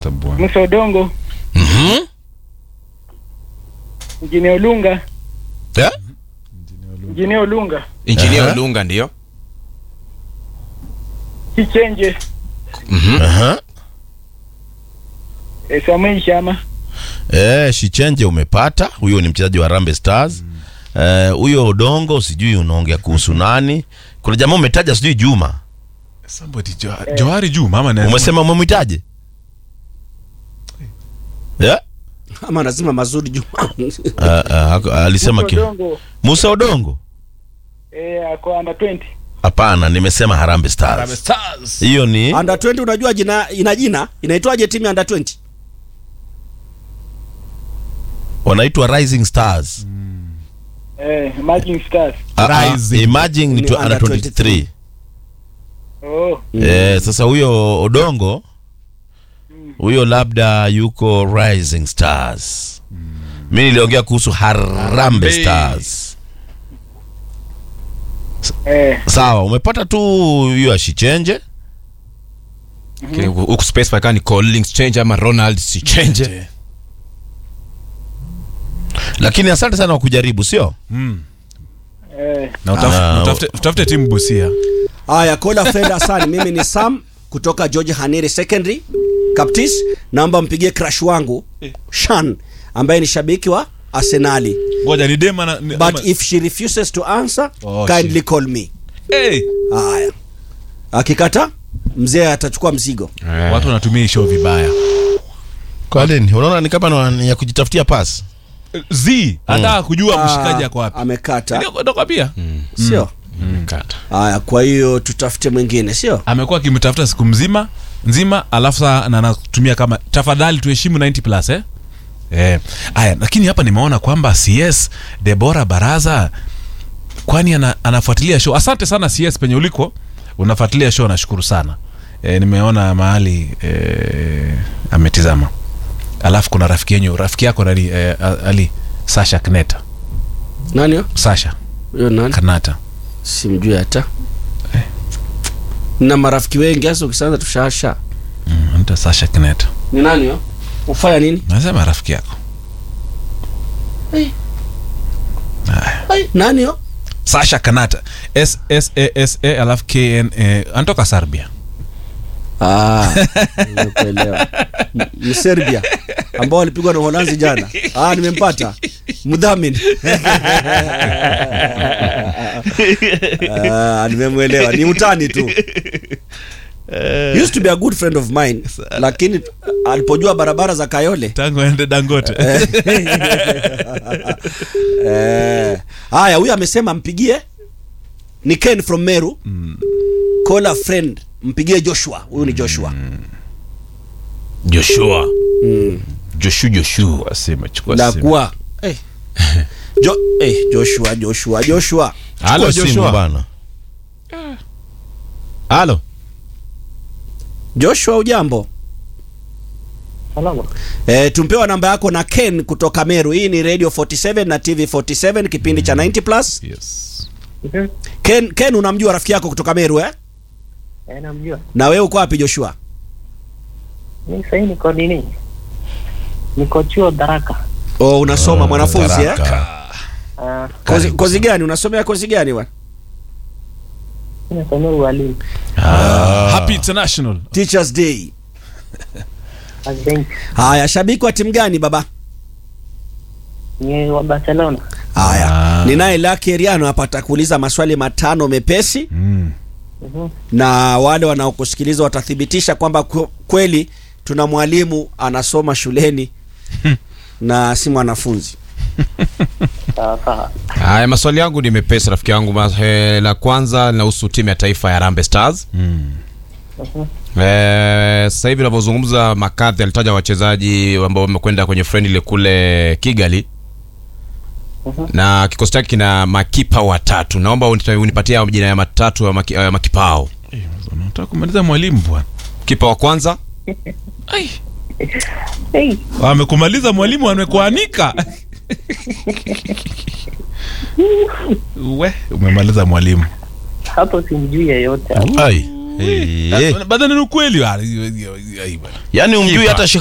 Bwana. Musa Odongo, Mhm. Injinia Olunga, Eh? Injinia Olunga, Injinia Aha. Olunga ndio. Kichenje, Mhm. Aha. eh, Samuel Shama, Eh, Shichenje umepata. Huyo ni mchezaji wa Harambee Stars. Eh, huyo Odongo sijui unaongea kuhusu nani? Kuna jamaa umetaja sijui Juma. Somebody Jo- Johari Juma ama nani? Umesema umemwitaje? Yeah? ama lazima mazuri Juma. Uh, uh, alisema Musa ki... Odongo, Musa Odongo? eh, ako under 20. Hapana, nimesema Harambee Harambee Stars. Stars. Hiyo ni under 20 unajua jina ina jina inaitwaje timu ya under 20 wanaitwa Rising Stars. Eh, Emerging Stars. Ah, ah, Rising. Imagine ni Ni tu- under under 23. Oh, Eh, sasa huyo Odongo huyo labda yuko Rising Stars. Mimi niliongea kuhusu Harambee Harambee. Stars. eh, Sawa, umepata tu hiyo ashichenje. Okay, huku space paka ni Collins change ama Ronald si change. Lakini asante sana kwa kujaribu, sio? Mm. eh, Na utaf- Ah, na utafute utafute timu Busia. haya kola fred asani mimi ni sam kutoka george haniri secondary captis naomba mpigie crash wangu shan ambaye ni shabiki wa arsenali Ngoja ni dema na ni- but ama- if she refuses to answer Oh, kindly call me hey. haya akikata mzee atachukua mzigo Watu wanatumia hii show vibaya. Kwa nini? Unaona ni kama ni- ni ya kujitafutia pasi. Z anataka kujua mshikaji ako Ah, wapi. amekata Ndio kutoka pia. sio Kata. haya kwa hiyo tutafute mwingine sio Amekuwa akimtafuta siku mzima nzima alafu saa na anatumia kama tafadhali tuheshimu 90 plus eh? Eh. Aya, lakini hapa nimeona kwamba CS Debora Baraza kwani ana, anafuatilia show. Asante sana CS penye uliko unafuatilia show, nashukuru sana. E, nimeona mahali e, ametizama. Alafu kuna rafiki yenyu, rafiki yako nani e, Ali Sasha Kneta. nani huyo? Sasha huyo nani Kanata. simjui hata na marafiki wengi hasa ukisanza tushasha Mm, anaitwa Sasha Kneta. ni nani huyo? ufanya nini Nasema rafiki yako. Ai, nani huyo? Sasha Kanata. S S A S A alafu K N A anatoka Serbia. Ah, nimekuelewa. M- Mserbia ambao walipigwa na Uholanzi jana. Ah, nimempata mdhamini. ah, nimemwelewa. Ni utani tu. Used to be a good friend of mine, lakini alipojua barabara za Kayole Tangu ende Dangote. Eh, haya huyu amesema mpigie ni Ken from Meru call a friend mpigie Joshua huyu ni Joshua Joshua. mm. Joshua Joshua. Chukua simu, chukua na simu. kuwa eh. jo, eh, Joshua Joshua Joshua Halo Chukua simu Joshua. bana. Halo. Joshua ujambo salama. eh, tumpewa namba yako na Ken kutoka Meru hii ni Radio 47 na TV 47 kipindi cha 90 plus Yes. Mhm. Ken, Ken unamjua rafiki yako kutoka Meru eh? Eh, namjua. na wewe uko wapi Joshua Mi sahii niko nini? Niko chuo Daraka. oh, unasoma mwanafunzi eh? Taraka. Ah, kozi, kozi gani unasomea kozi gani bwana nasomea ualimu. Happy International. Teachers Day Asante. haya shabiki wa timu gani baba Ni wa Barcelona. Haya, Ah. ninaye Lucky Eriano hapa atakuuliza maswali matano mepesi Mm. Mhm. na wale wanaokusikiliza watathibitisha kwamba kwe- kweli tuna mwalimu anasoma shuleni na si mwanafunzi. Sawa sawa. Haya, maswali yangu ni mepesi rafiki yangu. Ma- eh, La kwanza linahusu timu ya taifa ya Harambee Stars. Mm. Mhm. Eh, sasa hivi unavyozungumza Makadhi alitaja wachezaji ambao wamekwenda kwenye friendly kule Kigali Mhm. na kikosi chake kina makipa watatu. Naomba unita- unipatie majina ya matatu ya maki, ya makipa hao. Eh, Unataka kumaliza mwalimu bwana. Kipa wa kwanza Hey, Amekumaliza mwalimu amekuanika. We, umemaliza mwalimu. hapo simjui yeyote. Ai. Eh. badhani ni ukweli wa- yaani umjui Kipa. hata